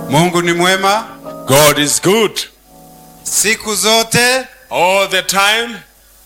Mungu ni mwema God is good siku zote. all the time.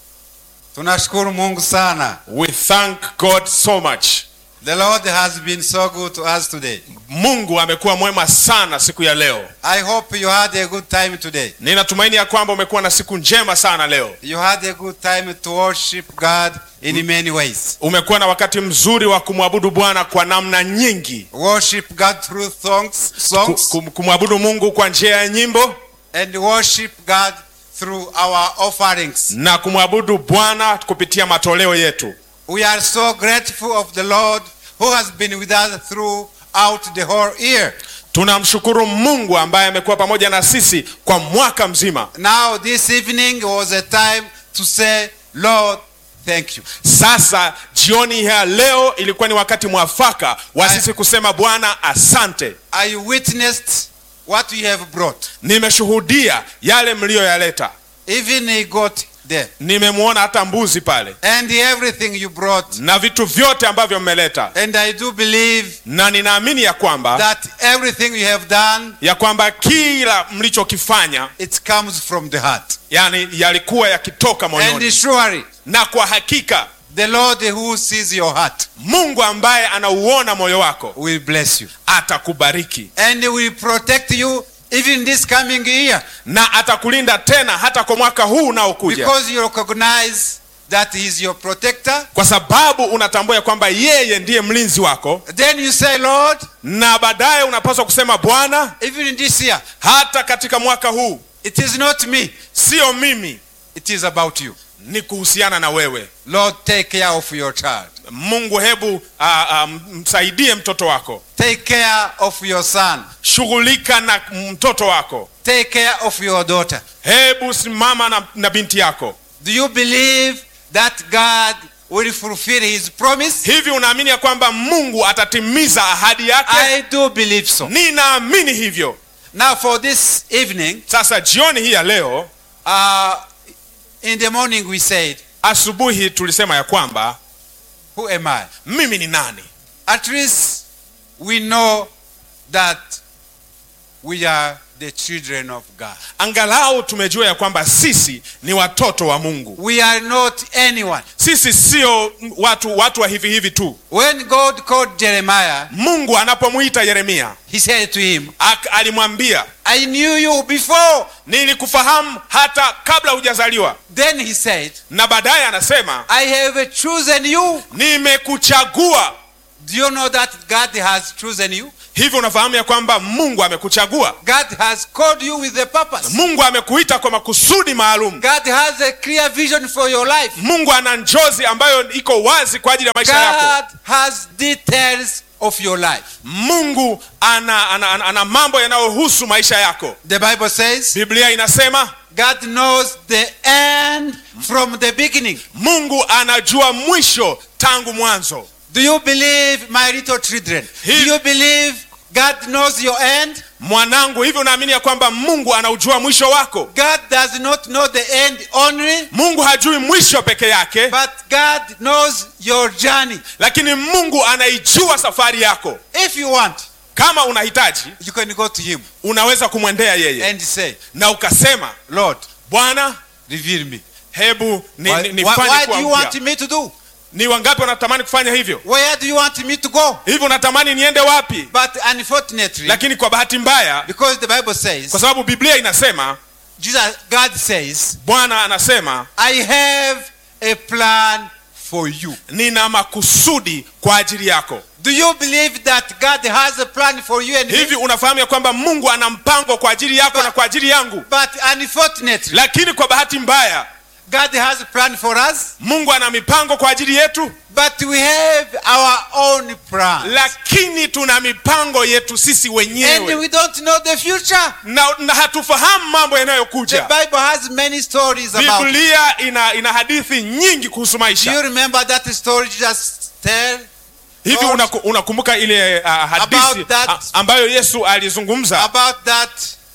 Tunashukuru Mungu sana. We thank God so much. The Lord has been so good to us today. Mungu amekuwa mwema sana siku ya leo. I hope you had a good time today. Ninatumaini ya kwamba umekuwa na siku njema sana leo. You had a good time to worship God in many ways. Umekuwa na wakati mzuri wa kumwabudu Bwana kwa namna nyingi, Worship God through songs, Ku- songs kum- kumwabudu Mungu kwa njia ya nyimbo and worship God through our offerings. na kumwabudu Bwana kupitia matoleo yetu. We are so grateful of the Lord who has been with us throughout the whole year. Tunamshukuru Mungu ambaye amekuwa pamoja na sisi kwa mwaka mzima. Now this evening was a time to say, Lord, thank you. Sasa jioni ya leo ilikuwa ni wakati mwafaka wa Aye. sisi kusema Bwana asante. I witnessed what you have brought. Nimeshuhudia yale mliyoyaleta, Even a goat there. nimemwona hata mbuzi pale And everything you brought. na vitu vyote ambavyo mmeleta, And I do believe na ninaamini ya kwamba that everything you have done, ya kwamba kila mlichokifanya it comes from the heart. yani yalikuwa yakitoka And moyoni, surely, na kwa hakika the Lord who sees your heart Mungu ambaye anauona moyo wako will bless you. atakubariki And will protect you even this coming year. na atakulinda tena hata kwa mwaka huu unaokuja, Because you recognize that He is your protector. kwa sababu unatambua ya kwamba yeye ndiye mlinzi wako, Then you say, Lord, na baadaye unapaswa kusema Bwana, even in this year, hata katika mwaka huu it is not me, sio mimi, it is about you. ni kuhusiana na wewe. Lord, take care of your child. Mungu, hebu ah, ah, msaidie mtoto wako, Take care of your son. shughulika na mtoto wako, Take care of your daughter. hebu simama na, na binti yako. Do you believe that God will fulfill his promise? Hivi unaamini ya kwamba Mungu atatimiza ahadi yake? I do believe so. Ninaamini hivyo. Now, for this evening, Sasa jioni hii ya leo, uh, in the morning we said, asubuhi tulisema ya kwamba Who am I? mimi ni nani? At least we know that we are the children of God. Angalau tumejua ya kwamba sisi ni watoto wa Mungu. We are not anyone. Sisi sio watu watu wa hivi hivi tu. When God called Jeremiah, Mungu anapomwita Yeremia he said to him, ak- alimwambia I knew you before. nilikufahamu hata kabla hujazaliwa, Then he said, na baadaye anasema I have chosen you. nimekuchagua. Do you know that God has chosen you? Hivi unafahamu ya kwamba Mungu amekuchagua? God has called you with a purpose. Mungu amekuita kwa makusudi maalum. God has a clear vision for your life. Mungu ana njozi ambayo iko wazi kwa ajili ya maisha yako. God has details of your life. Mungu ana, ana, ana, ana mambo yanayohusu maisha yako. The Bible says Biblia inasema God knows the end from the beginning. Mungu anajua mwisho tangu mwanzo. Do you believe, my little children? Do He- you believe God knows your end? Mwanangu, hivi unaamini ya kwamba Mungu anaujua mwisho wako? God does not know the end only, Mungu hajui mwisho peke yake, but God knows your journey. lakini Mungu anaijua safari yako. If you want, Kama unahitaji, you can go to Him unaweza kumwendea yeye and say, na ukasema, Lord, Bwana, reveal me. hebu ni, Why, ni, why, nifanye why do kuwa you want mpya. me to do? Ni wangapi wanatamani kufanya hivyo? Where do you want me to go? Hivi unatamani niende wapi? But unfortunately, Lakini kwa bahati mbaya, because the Bible says, kwa sababu Biblia inasema, Jesus, God says, Bwana anasema I have a plan for you. nina makusudi kwa ajili yako. Do you believe that God has a plan for you and me? Hivi unafahamu ya kwamba Mungu ana mpango kwa ajili yako na kwa ajili yangu, But unfortunately, lakini kwa bahati mbaya God has a plan for us, Mungu ana mipango kwa ajili yetu, but we have our own plan. lakini tuna mipango yetu sisi And wenyewe we don't know the future. na, na hatufahamu mambo The yanayokuja. Bible has many stories about it. Biblia ina, ina hadithi nyingi kuhusu Do you maisha. remember that story Jesus tell? Hivi Lord, unaku- unakumbuka ile uh, hadithi About that- a- ambayo Yesu alizungumza About that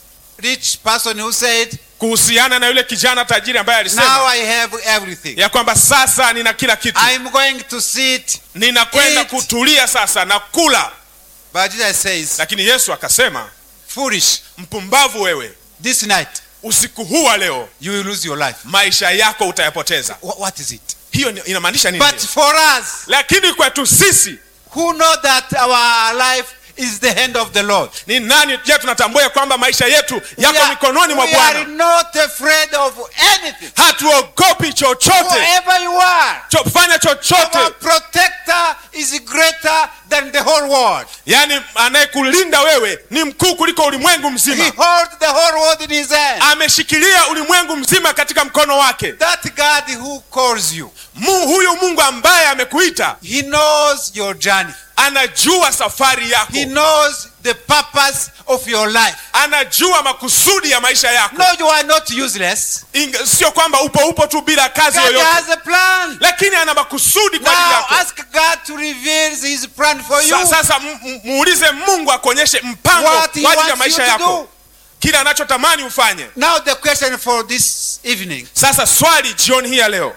rich person who said, kuhusiana na yule kijana tajiri ambaye Now alisema I have everything. ya kwamba sasa nina kila kitu, I'm going to sit. ninakwenda Eat. kutulia sasa na kula. But Jesus says, Lakini Yesu akasema foolish. mpumbavu wewe This night, usiku huu wa leo you will lose your life. maisha yako utayapoteza Wha- What is it? hiyo ni- inamaanisha nini But for us lakini kwetu sisi who know that our life is the hand of the Lord, ni nani je tunatambua ya kwamba maisha yetu we yako are, mikononi mwa we are bwana not afraid of anything. hatuogopi chochote Whoever you are, cho, fanya chochote our protector is greater than the whole world. yaani anayekulinda wewe ni mkuu kuliko ulimwengu He mzima holds the whole world in his hand. ameshikilia ulimwengu mzima katika mkono wake That God who calls you, Mu, huyu mungu ambaye amekuita he knows your journey. anajua safari yako He knows the purpose of your life. anajua makusudi ya maisha yako No, you are not useless. Inga- sio kwamba upo upo tu bila kazi God yoyote has a plan. lakini ana makusudi kwa ajili Now yako ask God to reveal his plan for you. Sa- sasa m- m- muulize mungu akuonyeshe mpango What he kwa ajili ya wants maisha you to yako do. kile anachotamani ufanye Now the question for this evening, sasa swali jioni hii ya leo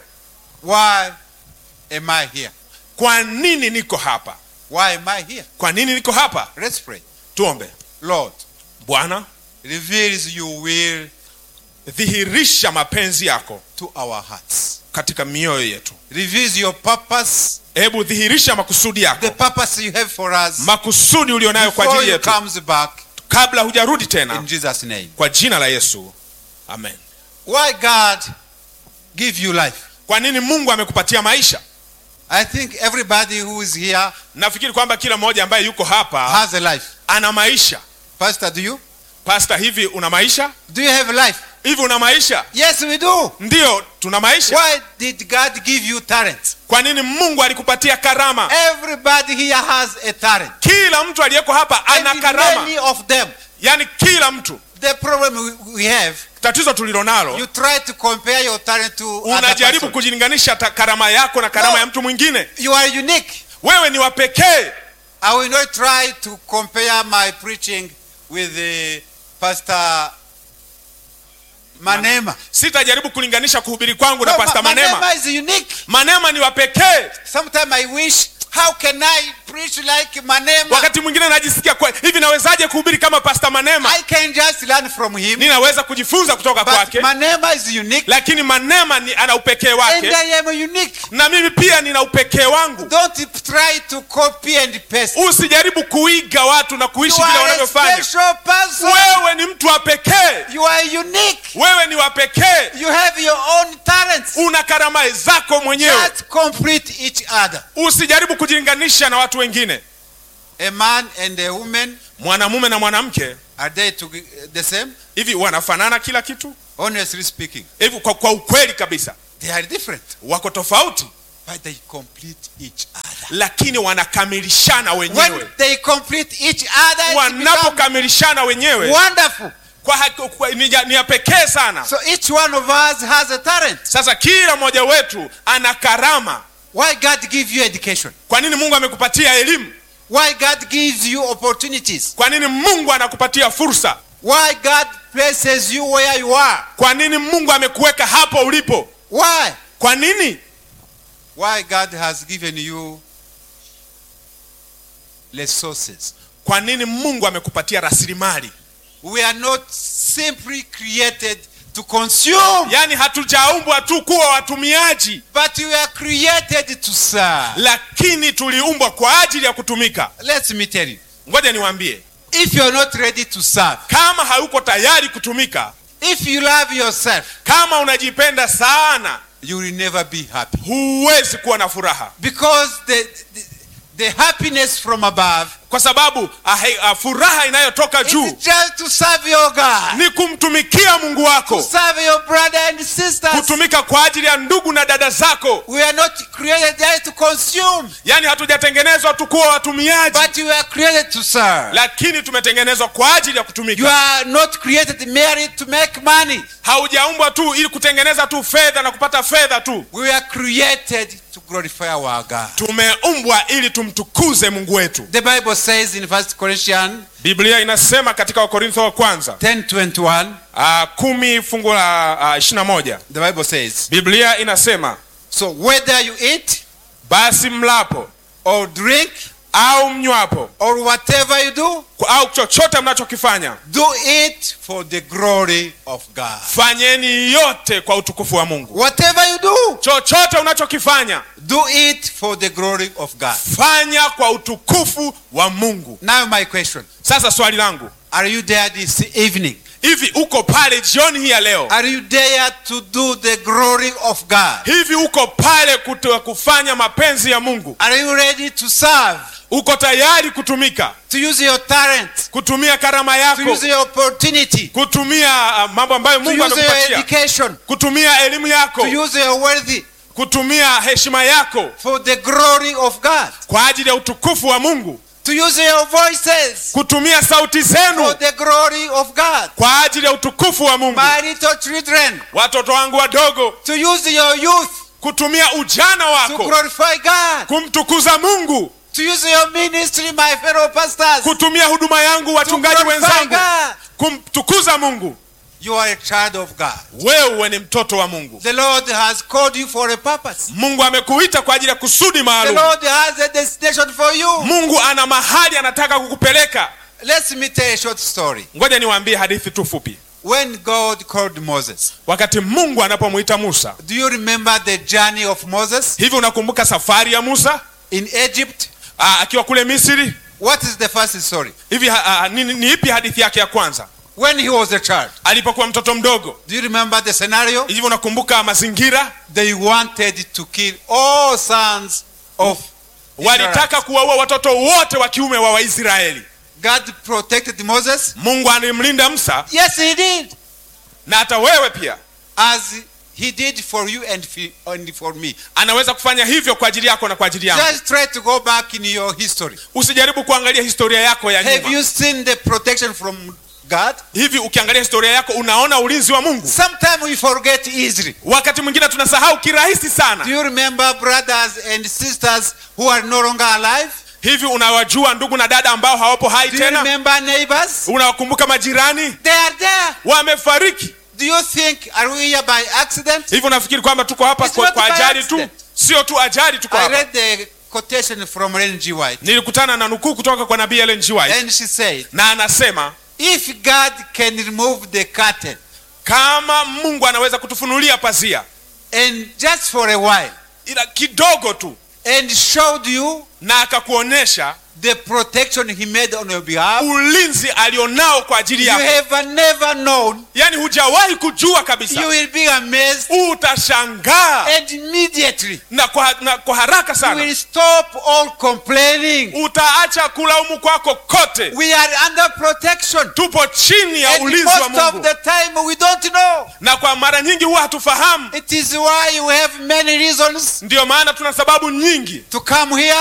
why am I here? kwa nini niko hapa Why am I here? kwa nini niko hapa Let's pray. tuombe Lord, bwana reveals your will dhihirisha mapenzi yako to our hearts. katika mioyo yetu Reveals your purpose, hebu dhihirisha makusudi the yako purpose you have for us makusudi ulionayo kwa before ajili you yetu comes back kabla hujarudi in tena Jesus' name. kwa jina la yesu amen Why God give you life? kwa nini mungu amekupatia maisha I think everybody who is here nafikiri kwamba kila mmoja ambaye yuko hapa has a life. ana maisha Pastor, do you? pasta hivi una maisha Do you have a life? hivi una maisha Yes, we do. ndiyo tuna maisha Why did God give you talent? kwa nini mungu alikupatia karama Everybody here has a talent. kila mtu aliyeko hapa ana And karama many of them. yaani kila mtu The problem we- we have, tatizo tulilonalo you try to compare your talent to other unajaribu person. kujilinganisha ta- karama yako na karama No. ya mtu mwingine You are unique. wewe ni wa pekee I will not try to compare my preaching with the Pastor Manema. sitajaribu kulinganisha kuhubiri kwangu na No, pasta Ma- manema Manema is unique. manema ni wa pekee Sometimes I wish, how can I preach like Manema? wakati mwingine najisikia kwa hivi nawezaje kuhubiri kama pasta manema I can just learn from him. ninaweza kujifunza kutoka But kwake Manema is unique. lakini manema ni ana upekee And wake I am unique. na mimi pia nina upekee wangu Don't try to copy and paste. usijaribu kuiga watu na kuishi You vile are a wanavyofanya special person. wewe ni mtu wa pekee You are unique. wewe ni wa pekee You have your own talents. una karama zako mwenyewe Just complete each other. usijaribu kujilinganisha na watu wengine A man and a woman, mwanamume na mwanamke are they to, the same? hivi wanafanana kila kitu Honestly speaking, hivi kwa, kwa ukweli kabisa they are different. wako tofauti But they complete each other. lakini wanakamilishana When wenyewe they complete each other, it becomes wanapokamilishana wenyewe wonderful. kwa, haki- kwa, ni, ya- ni ya pekee sana So each one of us has a talent. sasa kila mmoja wetu ana karama Why God gives you education? kwa nini mungu amekupatia elimu Why God gives you opportunities? kwa nini mungu anakupatia fursa Why God places you where you are? kwa nini mungu amekuweka hapo ulipo Why? kwa nini Why God has given you resources? kwa nini mungu amekupatia rasilimali We are not simply created to consume, yaani hatujaumbwa tu kuwa watumiaji but we are created to serve. lakini tuliumbwa kwa ajili ya kutumika Let me tell you. ngoja niwaambie If you are not ready to serve, kama hauko tayari kutumika if you love yourself, kama unajipenda sana you will never be happy. huwezi kuwa na furaha Because the, the, the happiness from above kwa sababu ahe, a, furaha inayotoka is juu just to serve your God, ni kumtumikia mungu to wako serve your brother and sisters. kutumika kwa ajili ya ndugu na dada zako We are not created just to consume, yaani hatujatengenezwa tu kuwa watumiaji but we are created to serve. lakini tumetengenezwa kwa ajili ya You kutumika are not created merely to make money. haujaumbwa tu ili kutengeneza tu fedha na kupata fedha tu We are created to glorify our God. tumeumbwa ili tumtukuze mungu wetu The Bible says in 1 Corinthians biblia inasema katika wakorintho wa kwanza 10:21, uh, kumi fungu la uh, ishirina moja the Bible says, biblia inasema So whether you eat basi mlapo or drink au mnywapo or whatever you do, au chochote mnachokifanya do it for the glory of God. fanyeni yote kwa utukufu wa mungu Whatever you do, chochote unachokifanya do it for the glory of God. fanya kwa utukufu wa mungu Now, my question sasa swali langu Are you there this evening? hivi uko pale jioni hii ya leo Are you there to do the glory of God? hivi uko pale kuto, kufanya mapenzi ya mungu Are you ready to serve? uko tayari kutumika To use your talent? kutumia karama To yako use your opportunity? kutumia uh, mambo ambayo To mungu use your amekupatia education? kutumia elimu yako To use your wealth kutumia heshima yako for the glory of God? kwa ajili ya utukufu wa mungu To use your voices kutumia sauti for zenu the glory of God? kwa ajili ya utukufu wa mungu My little children, watoto wangu wadogo to use your youth kutumia ujana to wako glorify God? kumtukuza mungu To use your ministry, my fellow pastors, to kutumia huduma yangu wachungaji glorify wenzangu God? kumtukuza mungu You are a child of God. wewe ni mtoto wa mungu The Lord has called you for a purpose. mungu amekuita kwa ajili ya kusudi The maalum Lord has a destination for you. mungu ana mahali anataka kukupeleka Let me tell a short story. ngoja niwaambie hadithi tu fupi When God called Moses, wakati mungu anapomwita musa do you remember the journey of Moses hivi unakumbuka safari ya musa in Egypt? Aa, akiwa kule misri What is the first story? hivi ha- ha- ni, ni ipi hadithi yake ya kwanza When he was a child, alipokuwa mtoto mdogo do you remember the scenario? hivi unakumbuka mazingira They wanted to kill all sons of Israelites. walitaka kuwaua watoto wote wa kiume wa waisraeli God protected Moses. mungu alimlinda musa Yes, he did. na hata wewe pia As he did for you and fi- and for me. anaweza kufanya hivyo kwa ajili yako na kwa ajili yangu Just try to go back in your history. usijaribu kuangalia historia yako ya Have nyuma you seen the protection from God? hivi ukiangalia historia yako unaona ulinzi wa mungu Sometimes we forget easily. wakati mwingine tunasahau kirahisi Do sana you remember brothers and sisters who are no longer alive? hivi unawajua ndugu na dada ambao hawapo hai Do you tena remember neighbors? unawakumbuka majirani They are there. wamefariki Do you think are we here by accident? hivi unafikiri kwamba tuko hapa It's kwa, not kwa by ajali tu accident. sio tu ajali tuko I hapa read the quotation from Ellen G. White, nilikutana na nukuu kutoka kwa nabii Ellen G. White and she said, na anasema "If God can remove the curtain kama mungu anaweza kutufunulia pazia and just for a while ila kidogo tu and showed you na akakuonyesha the protection He made on your behalf, ulinzi alionao kwa ajili you yako have never known. yaani hujawahi kujua You kabisa will be amazed, utashangaa and immediately na kwa, na kwa haraka you sana will stop all complaining. utaacha kulaumu kwako kote We are under protection." tupo chini ya And ulinzi wa most of mungu the time we don't know. na kwa mara nyingi huwa hatufahamu It is why you have many reasons ndiyo maana tuna sababu nyingi to come here